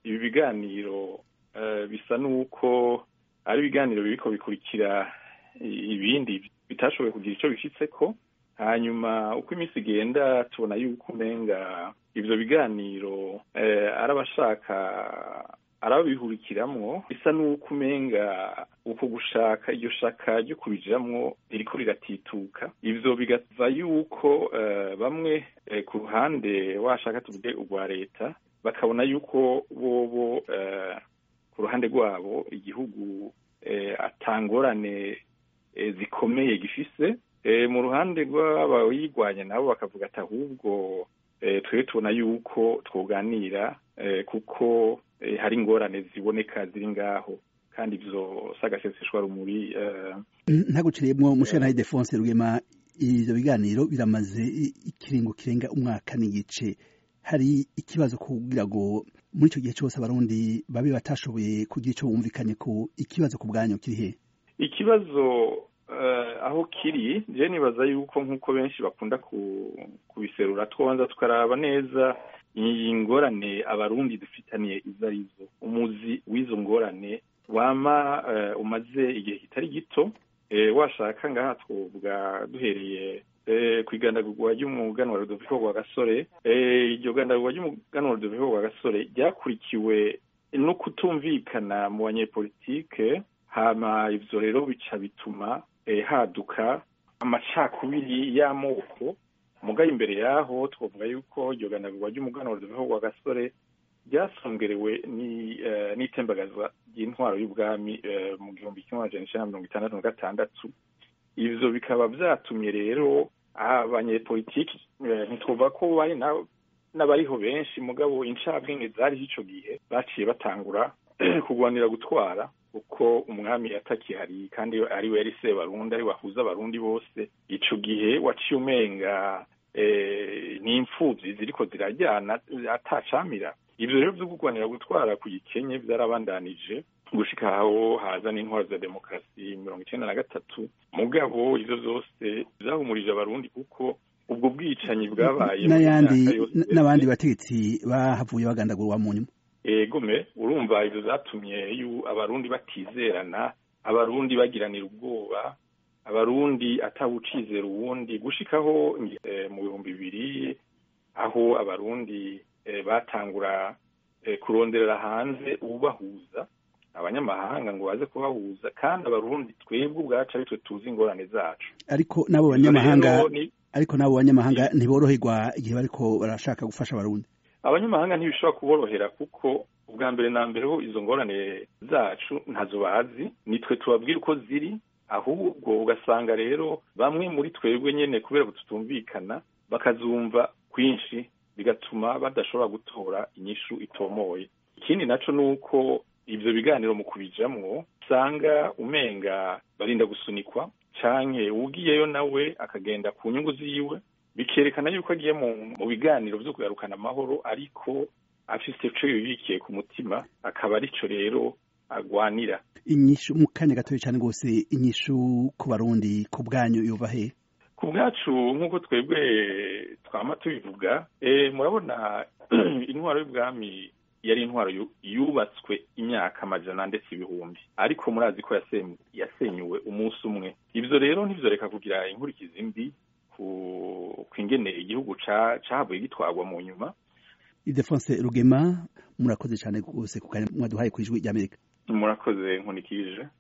ibi biganiro bisa n'uko ari ibiganiro biriko bikurikira ibindi bitashoboye kugira icyo bishyitseko hanyuma uko iminsi igenda tubona yuko umenga ibyo biganiro ari abashaka arababihurikiramwo bisa n'uko umenga uko gushaka iryo shaka ryo kubijiramwo ririko riratituka ivyo bigava yuko bamwe ku ruhande washaka tuvuge urwa leta bakabona yuko bobo ku ruhande rwabo igihugu atangorane zikomeye gifise mu ruhande rw'abayirwanya nabo bakavuga ati ahubwo twebwe tubona yuko twoganira kuko hari ingorane ziboneka ziri ngaho kandi ivyo sagaseseshwa rumuri ntaguciriyemwo mushana Defonse Rugema ivyo biganiro biramaze ikiringo kirenga umwaka n'igice hari ikibazo kugira ngo muri ico gihe cose abarundi babe batashoboye kugira ico bumvikanye ko ikibazo ku bwanyu kiri he ikibazo aho kiri je nibaza yuko nk'uko benshi bakunda kubiserura twobanza tukaraba neza iyi ngorane abarundi dufitaniye izo arizo umuzi w'izo ngorane wama umaze igihe kitari gito washaka ngaha twovuga duhereye ku igandagurwa ry'umuganwa Rudoviko rwa gasore iryo gandagurwa ry'umuganwa Rudoviko rwa gasore ryakurikiwe no kutumvikana mu banyepolitike hama ivyo rero bica bituma haduka amacakubiri y'amoko mugaye imbere yaho twavuga yuko iryo ganagurwa ry'umuganwa Rudoviko rwa gasore ryasongerewe n'itembagaza ry'intwaro y'ubwami mu gihumbi kimwe amajana icenda mirongo itandatu na gatandatu ivyo bikaba vyatumye rero abanyepolitiki ntitwumva ko bari n'abariho benshi mugabo incabwenge zariho ico gihe baciye batangura kurwanira gutwara kuko umwami atakihari kandi ari we yari sebarundi ari wahuza abarundi bose ico gihe waciye umenga n'imfuvyi ziriko zirajyana atacamira ivyo rero vyo kurwanira gutwara ku gikenye vyarabandanije gushika aho haza n'intwaro za demokarasi mirongo icenda na gatatu mugabo ivyo vyose vyahumurije abarundi kuko ubwo bwicanyi bwabaye n'ayandi n'abandi bategetsi bahavuye bagandagurwa mu nyuma egome urumva ivyo vyatumye abarundi batizerana abarundi bagiranira ubwoba abarundi atawucizera uwundi gushikaho mu bihumbi bibiri aho abarundi batangura kuronderera hanze ubahuza abanyamahanga ngo baze kubahuza kandi abarundi twebwe ubwacu ari twe tuzi ingorane zacu ariko n'abo banyamahanga ariko n'abo banyamahanga ntiboroherwa igihe bariko barashaka gufasha abarundi abanyamahanga ntibishobora kuborohera kuko ubwa mbere na mbere ho izo ngorane zacu ntazo bazi nitwe tubabwira uko ziri ahubwo ugasanga rero bamwe muri twebwe nyene kubera ko tutumvikana bakazumva kwinshi bigatuma badashobora gutora inyishu itomoye ikindi naco nuko ivyo biganiro mu kubijamwo usanga umenga barinda gusunikwa canke ugiyeyo nawe akagenda ku nyungu ziwe bikerekana yuko agiye mu biganiro vyo kugarukana amahoro ariko afise ico yibikiye ku mutima akaba arico rero agwanira inyishu mu kanya gatoya cyane rwose inyishu ku barundi ku bwanyu yova he ku bwacu nk'uko twebwe twama tubivuga murabona intwaro y'ubwami yari intwaro yubatswe imyaka amajana ndetse ibihumbi ariko murazi ko yasenyuwe umunsi umwe ivyo rero ntivyoreka kugira inkurikizi mbi ku ingene igihugu cahavuye gitwarwa mu nyuma Idefonse Rugema murakoze cyane rwose ku kanya mwaduhaye ku ijwi ry'Amerika murakoze nkunikije